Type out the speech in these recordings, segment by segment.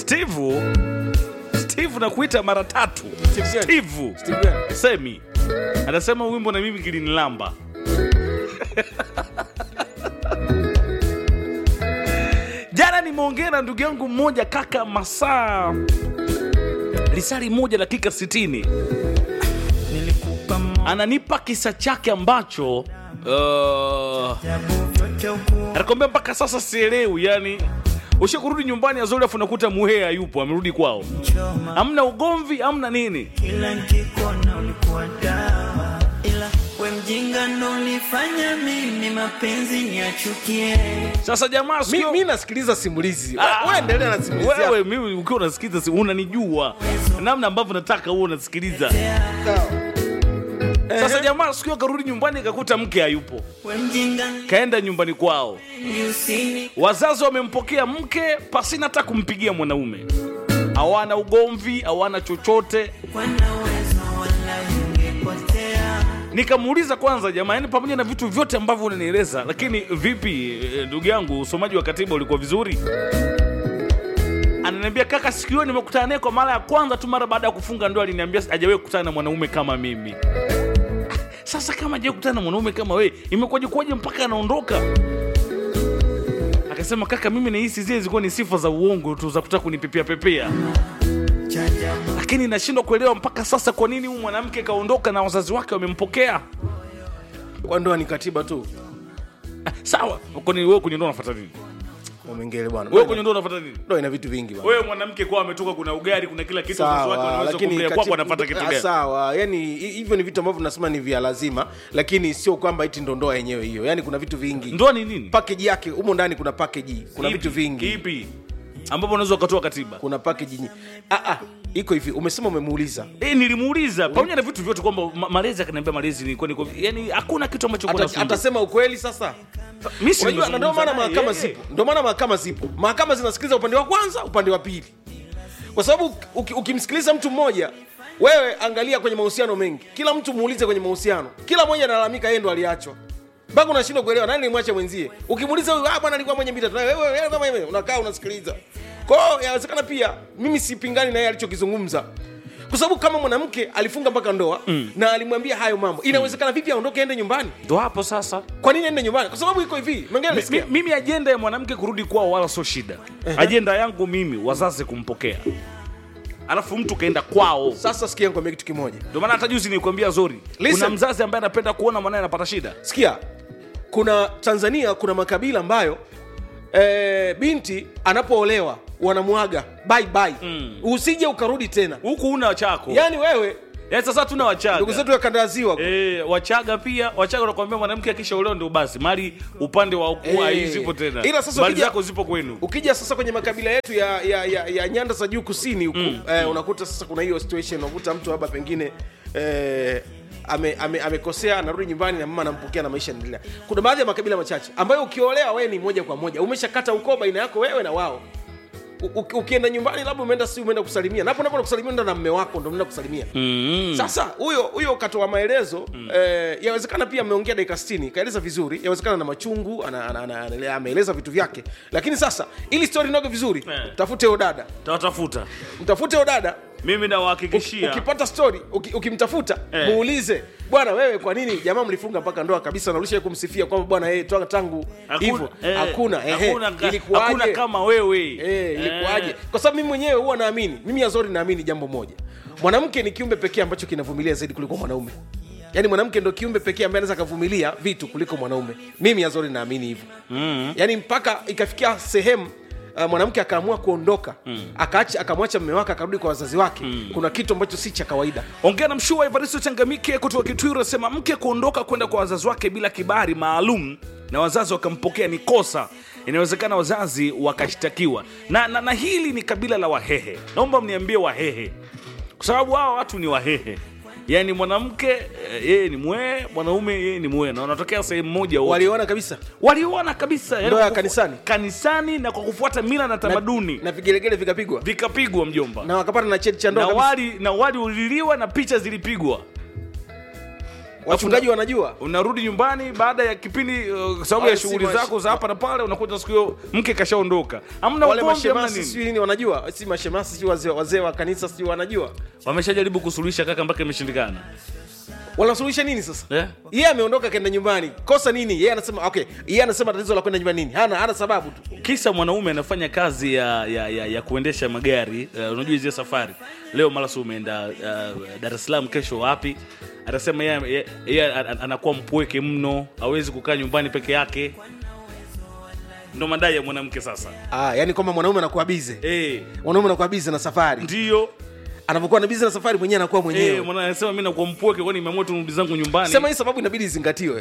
steve steve nakuita mara tatu Steve gani? steve Steve gani? semi anasema wimbo na mimi kilinilamba jana nimeongea na ndugu yangu mmoja kaka masaa lisali moja dakika 60 nilikupa moyo ananipa kisa chake ambacho uh, vyote ukuwa anakwambia mpaka sasa sielewi yani ushe kurudi nyumbani azuri afu nakuta muhea hayupo amerudi kwao choma hamna ugomvi hamna nini kila nkikuona ulikuwa dawa ila we mjinga ndo ulifanya mimi mapenzi niachukie sasa jamaa mi, sikio mi nasikiliza simulizi Ah, wewe endelea na simulizi yako. wewe mimi ukiwa unasikiliza si- unanijua namna ambavyo nataka huo unasikiliza sasa jamaa sikio akarudi nyumbani akakuta mke hayupo we mjinga kaenda nyumbani kwao usini wazazi wamempokea mke pasina hata kumpigia mwanaume hawana ugomvi hawana chochote kwa na uwezo wala ingepotea nikamuuliza kwanza jamaa yani pamoja na vitu vyote ambavyo unanieleza lakini vipi eh, ndugu yangu usomaji wa katiba ulikuwa vizuri ananiambia kaka siku hiyo nimekutana naye kwa mara ya kwanza tu mara baada ya kufunga ndoa aliniambia hajawahi kukutana na mwanaume kama mimi sasa kama hajawahi kukutana na mwanaume kama wewe imekuwaje kuwaje mpaka anaondoka akasema kaka mimi nahisi zile zilikuwa ni sifa za uongo tu za kutaka kunipepea pepea chajabu lakini nashindwa kuelewa mpaka sasa kwa nini huyu mwanamke kaondoka na wazazi wake wamempokea kwa ndoa ni katiba tu sawa kwani wewe kwenye ndoa unafuata nini wamengele bwana wewe kwenye ndoa unafuata nini ndoa ina vitu vingi bwana wewe mwanamke kwa ametoka kuna ugari kuna kila kitu wazazi wake sawa wanaweza lakini kumlea kwako katiba- anafuata kitu Ah, gani sawa yani hi- hivyo ni vitu ambavyo nasema ni vya lazima lakini sio kwamba iti ndo ndoa yenyewe hiyo yani kuna vitu vingi ndoa ni nini package yake humo ndani kuna package kuna Ipi? vitu vingi ipi ambapo unaweza ukatoa katiba kuna package nyi- ah, ah, iko hivi umesema umemuuliza Eh, nilimuuliza pamoja na vitu vyote kwamba ma- malezi akaniambia malezi ni kwani yani hakuna kitu ambacho kuna Ata- fungu. atasema ukweli sasa Mimi si unajua na ndio nimezungumza maana naye, mahakama eh. zipo ndio maana mahakama zipo mahakama zinasikiliza upande wa kwanza upande wa pili kwa sababu uki- ukimsikiliza mtu mmoja wewe angalia kwenye mahusiano mengi kila mtu muulize kwenye mahusiano kila mmoja analalamika yeye ndo aliachwa mpaka unashindwa kuelewa nani limwacha mwenzie ukimuuliza huyu ah bwana alikuwa mwenye mita wewe wewe kama wewe unakaa unasikiliza kwa hiyo yawezekana pia mimi sipingani na yeye alichokizungumza kwa sababu kama mwanamke alifunga mpaka ndoa mm. na alimwambia hayo mambo inawezekana vipi aondoke aende nyumbani ndo hapo sasa kwa nini aende nyumbani kwa sababu iko hivi mengine Mi- nasikia mi- mimi ajenda ya mwanamke kurudi kwao wala sio shida ajenda yangu mimi wazazi kumpokea alafu mtu kaenda kwao sasa sikia nikwambia kitu kimoja ndio maana hata juzi nilikwambia zori Listen. kuna mzazi ambaye anapenda kuona mwanae anapata shida sikia kuna tanzania kuna makabila ambayo e, binti anapoolewa wanamwaga bye bye Mm. usije ukarudi tena huku una chako yaani wewe yaani sasa tuna wachaga ndugu zetu wakandaziwa E, wachaga pia wachaga nakwambia mwanamke akishaolewa ndio basi mali upande wa ukua Eh. zipo tena Ila sasa mali ukija- zako zipo kwenu ukija sasa kwenye makabila yetu ya, ya, ya, ya nyanda za juu kusini huku mm. eh, unakuta sasa kuna hiyo situation unakuta mtu labda pengine eh, ame- ame- amekosea anarudi nyumbani na mama anampokea na maisha yanaendelea kuna baadhi ya makabila machache ambayo ukiolewa wewe ni moja kwa moja umeshakata ukoo baina yako wewe na wao U- u- ukienda nyumbani labda umeenda si umeenda kusalimia napo napo kusalimia ndo na mme wako ndo mnaenda kusalimia mm. sasa huyo huyo katoa maelezo mm. eh, yawezekana pia ameongea dakika 60 kaeleza vizuri yawezekana na machungu ana- ana- ana- ana- ameeleza vitu vyake lakini sasa ili story noge vizuri Eh. tafute huyo dada tawatafuta mtafute huyo dada mimi nawahakikishia ukipata story uki, ukimtafuta Eh. muulize bwana wewe kwa nini jamaa mlifunga mpaka ndoa kabisa na ulisha kumsifia kwamba bwana yeye toka tangu hivyo eh, hakuna ehe, hakuna ka- ilikuwaje? hakuna kama wewe Eh, ilikuwaje Eh. kwa sababu mimi mwenyewe huwa naamini mimi azori naamini jambo moja mwanamke ni kiumbe pekee ambacho kinavumilia zaidi kuliko mwanaume yaani mwanamke ndo kiumbe pekee ambaye anaweza akavumilia vitu kuliko mwanaume mimi azori naamini hivyo mm. yaani mpaka ikafikia sehemu uh, mwanamke akaamua kuondoka mm. akaacha akamwacha mme wake akarudi kwa wazazi wake mm. kuna kitu ambacho si cha kawaida ongea na mshua evaristo changamike kutoka kitwiru asema mke kuondoka kwenda kwa wazazi wake bila kibari maalum na wazazi wakampokea ni kosa inawezekana wazazi wakashtakiwa na, na, na hili ni kabila la wahehe naomba mniambie wahehe kwa sababu hawa watu ni wahehe yaani mwanamke eh, yeye ni mwee mwanaume yeye ni mwee na wanatokea sehemu moja wote waliona kabisa waliona kabisa yaani Ndoa ya kwa kufu- kanisani? kanisani na kwa kufuata mila na tamaduni na vigelegele vikapigwa vikapigwa mjomba na wakapata na cheti cha ndoa na kabisa. wali na wali uliliwa na picha zilipigwa wachungaji wanajua unarudi nyumbani baada ya kipindi uh, kwa sababu ya Wale si shughuli mash- zako za hapa na pale unakuta siku hiyo mke kashaondoka hamna wale ugomvi hamna mashemasi nini sijui nini wanajua si mashemasi sijui wazee wazee wa kanisa sijui wanajua wameshajaribu kusuluhisha kaka mpaka imeshindikana wanasuluhisha nini sasa yeah? yeye ameondoka kaenda nyumbani kosa nini yeye anasema okay yeye anasema tatizo la kwenda nyumbani nini hana hana sababu tu kisa mwanaume anafanya kazi ya, ya, ya, ya kuendesha magari uh, unajua hizi safari leo mara si umeenda uh, dar es salaam kesho wapi atasema yeye yeye- yeye an- an- anakuwa mpweke mno hawezi kukaa nyumbani peke yake ndo madai ya mwanamke sasa ah yani kwamba mwanaume anakuwa bize Eh, mwanaume anakuwa bize na safari ndiyo anapokuwa na bize na safari mwenyewe anakuwa Eh, mwenyewe mwana anasema mi nakuwa mpweke kwani nimeamua tu nirudi zangu nyumbani sema hii sababu inabidi izingatiwe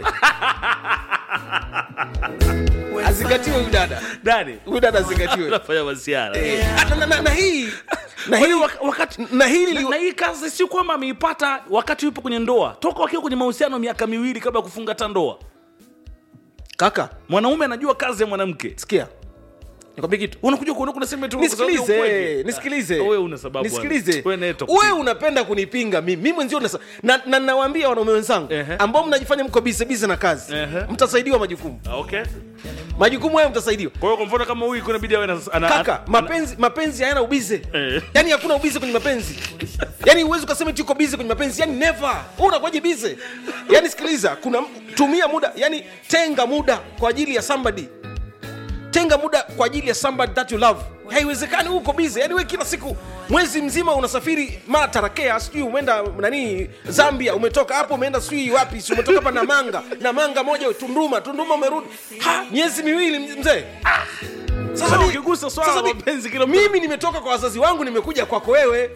azingatiwe huyu dada dani huyu dada azingatiwe nafanya masiara Eh, na, na, na, na hii na hii wakati na hili na, li- na hii kazi si kwamba ameipata wakati yupo kwenye ndoa toka wakiwa kwenye mahusiano miaka miwili kabla ya kufunga hata ndoa kaka mwanaume anajua kazi ya mwanamke sikia nikwambie kitu unakuja kuondoka unasema tu kwa sababu ya nisikilize ukweli. nisikilize Ah, wewe una sababu nisikilize bwana. Wewe naye toka- wewe unapenda kunipinga mimi mimi mwenzio unasa- na na nawaambia wanaume wenzangu Ehe. ambao mnajifanya mko bize bize na kazi Ehe. mtasaidiwa majukumu Ah, okay majukumu hayo mtasaidiwa kwa hiyo kwa mfano kama huyu kuna bidii awe na ana- kaka ana- mapenzi mapenzi hayana ubize Eh. yani hakuna ubize kwenye mapenzi yani huwezi ukasema eti uko bize kwenye mapenzi yani never Wewe unakuwaje bize yani sikiliza kuna tumia muda yani tenga muda kwa ajili ya somebody tenga muda kwa ajili ya somebody that you love haiwezekani uko bize yani we kila siku mwezi mzima unasafiri mara tarakea sijui umeenda nani zambia umetoka hapo umeenda sijui wapi si umetoka hapa namanga namanga moja tunduma tunduma umerudi ha miezi miwili mzee Sasa mi- ukigusa swala sasa la mi- mapenzi kila mtu- mimi nimetoka kwa wazazi wangu nimekuja kwako wewe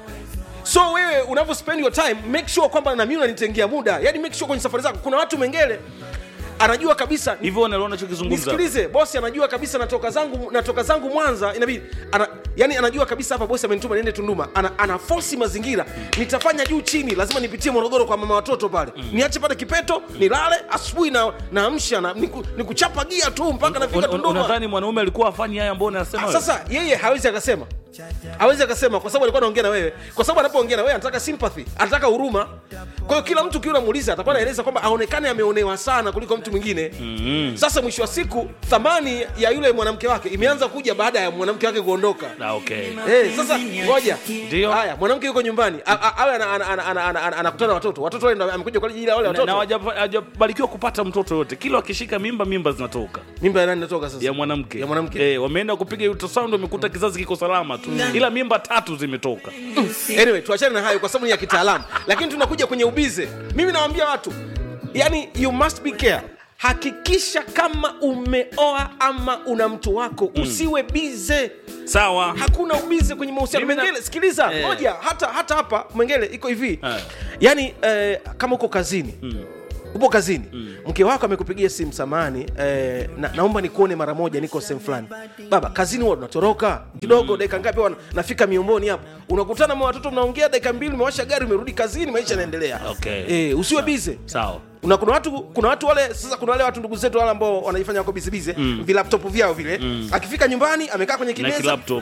so wewe unavyo spend your time make sure kwamba na mimi unanitengea muda yani make sure kwenye safari zako kuna watu mengele anajua kabisa hivyo unaliona nachokizungumza nisikilize bosi anajua kabisa natoka zangu natoka zangu mwanza inabidi ana, yani anajua kabisa hapa bosi amenituma niende tunduma ana, ana fosi mazingira nitafanya juu chini lazima nipitie morogoro kwa mama watoto pale niache pale kipeto nilale asubuhi na naamsha na, niku, nikuchapa gia tu mpaka nafika Un- un- tunduma unadhani mwanaume alikuwa afanyi haya ambao unasema Ah, wewe? sasa yeye hawezi akasema hawezi akasema kwa sababu alikuwa anaongea na wewe kwa sababu anapoongea na wewe anataka sympathy anataka huruma kwa hiyo kila mtu ukiwa unamuuliza atakuwa anaeleza kwamba aonekane ameonewa sana kuliko mtu mwingine mm-hmm. sasa mwisho wa siku thamani ya yule mwanamke wake imeanza kuja baada ya mwanamke wake kuondoka Ah, okay Eh, sasa ngoja Ndio. haya mwanamke yuko nyumbani a- a- awe ana- ana- ana- ana- ana- ana- anakutana na watoto watoto wale ndo amekuja kwa ajili ya wale na, na watoto hawaja- hawajabarikiwa kupata mtoto yote kila wakishika mimba mimba zinatoka mimba ya nani inatoka sasa ya mwanamke ya mwanamke eh, wameenda kupiga ultrasound wamekuta kizazi kiko salama tu ila mimba tatu zimetoka anyway tuachane na hayo kwa sababu ni ya kitaalamu lakini tunakuja kwenye ubize mimi nawaambia watu yani you must be care hakikisha kama umeoa ama una mtu wako usiwe bize sawa hakuna ubize kwenye mahusiano Mimi na- mengele sikiliza Eh. moja hata hata hapa mwengele iko hivi Eh. yani eh, kama uko kazini upo kazini mke wako amekupigia simu samani eh, na, naomba nikuone mara moja niko sehemu fulani baba kazini huwa tunatoroka kidogo dakika ngapi huwa na- nafika miomboni hapo unakutana na watoto mnaongea dakika mbili umewasha gari umerudi kazini maisha yanaendelea Okay. eh, usiwe bize sawa una kuna watu kuna watu wale sasa kuna wale watu ndugu zetu wale ambao wanajifanya wako bize bize mm. vilaptop vyao vile akifika nyumbani amekaa kwenye na kimeza kilaptop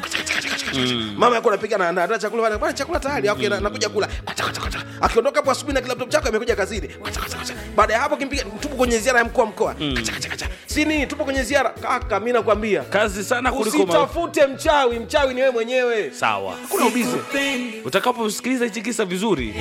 mama yako anapika na andaa chakula pale bwana chakula tayari okay na- nakuja kula Kwacha, kwacha, kwacha. akiondoka hapo asubuhi na laptop chako amekuja kazini Kwacha, kwacha, kwacha. baada ya hapo kimpiga tupo kwenye ziara ya mkuu wa mkoa Kwacha, kwacha, kwacha. si nini tupo kwenye ziara kaka mimi nakwambia kazi sana kuliko ma... usitafute mchawi mchawi ni wewe mwenyewe sawa kuna ubize Sikupendi. utakaposikiliza hichi kisa vizuri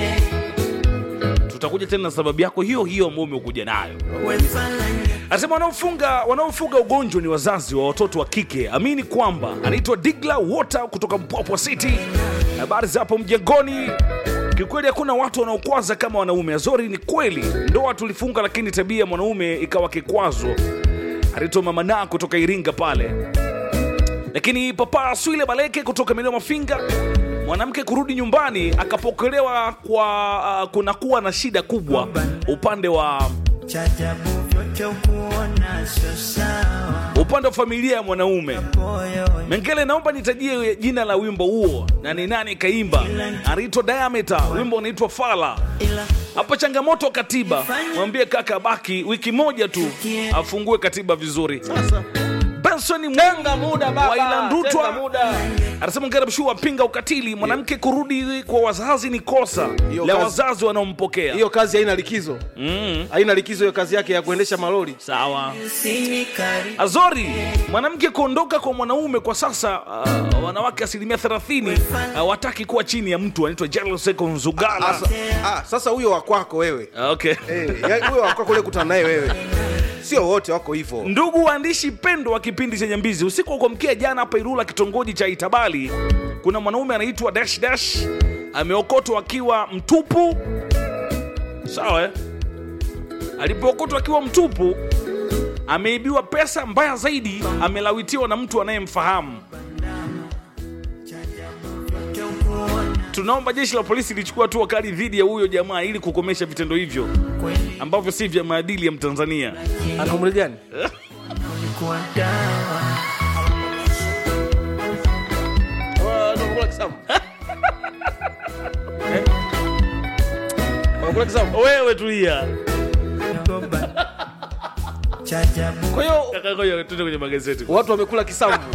tutakuja tena na sababu yako hiyo hiyo ambayo umekuja nayo Wefalanya. anasema wanaofunga wanaofuga ugonjwa ni wazazi wa watoto wa kike amini kwamba anaitwa digla water kutoka mpwapwa city habari za hapo mjengoni kiukweli hakuna watu wanaokwaza kama wanaume azori ni kweli ndoa tulifunga lakini tabia ya mwanaume ikawa kikwazo anaitwa mamana kutoka iringa pale lakini papa swile baleke kutoka maeneo mafinga mwanamke kurudi nyumbani akapokelewa kwa uh, kunakuwa na shida kubwa upande wa Chajabu vyote ukuona sio sawa upande wa familia ya mwanaume moyo mengele naomba nitajie jina la wimbo huo na ni nani kaimba anaitwa diameter wimbo unaitwa fala ila hapo changamoto katiba mwambie kaka baki wiki moja tu afungue katiba vizuri sasa benson tenga muda baba Waila Ndutwa. tenga muda anasema Ngarab Shua apinga ukatili mwanamke kurudi kwa wazazi ni kosa Hiyo la kazi- wazazi wanaompokea hiyo kazi haina likizo mm. haina likizo hiyo kazi yake ya kuendesha malori sawa Usinikari Azori, mwanamke kuondoka kwa mwanaume kwa sasa, uh, wanawake asilimia 30 hawataki kuwa chini ya mtu anaitwa Jaloseko Nzugala. Asa, ah, sasa huyo wakwako wewe Ah, Okay. Eh, ya- huyo wakwako ule kutana naye wewe sio wote wako hivyo Ndugu waandishi pendo wa kipindi chenye mbizi, usiku wa kuamkia jana hapa Ilula, kitongoji cha Itabali, kuna mwanaume anaitwa Dash Dash ameokotwa akiwa mtupu. Sawa eh? Alipookotwa akiwa mtupu, ameibiwa pesa. Mbaya zaidi, amelawitiwa na mtu anayemfahamu. Tunaomba jeshi la polisi lichukua hatua kali dhidi ya huyo jamaa ili kukomesha vitendo hivyo kweli ambavyo si vya maadili ya Mtanzania. ana umri gani ulikuwa dawa Wanakula kisamvu. Eh? Wanakula kisamvu. Wewe tulia. goba chajabu kwa hiyo Kaka, ngoja tuende kwenye magazeti. watu wamekula kisamvu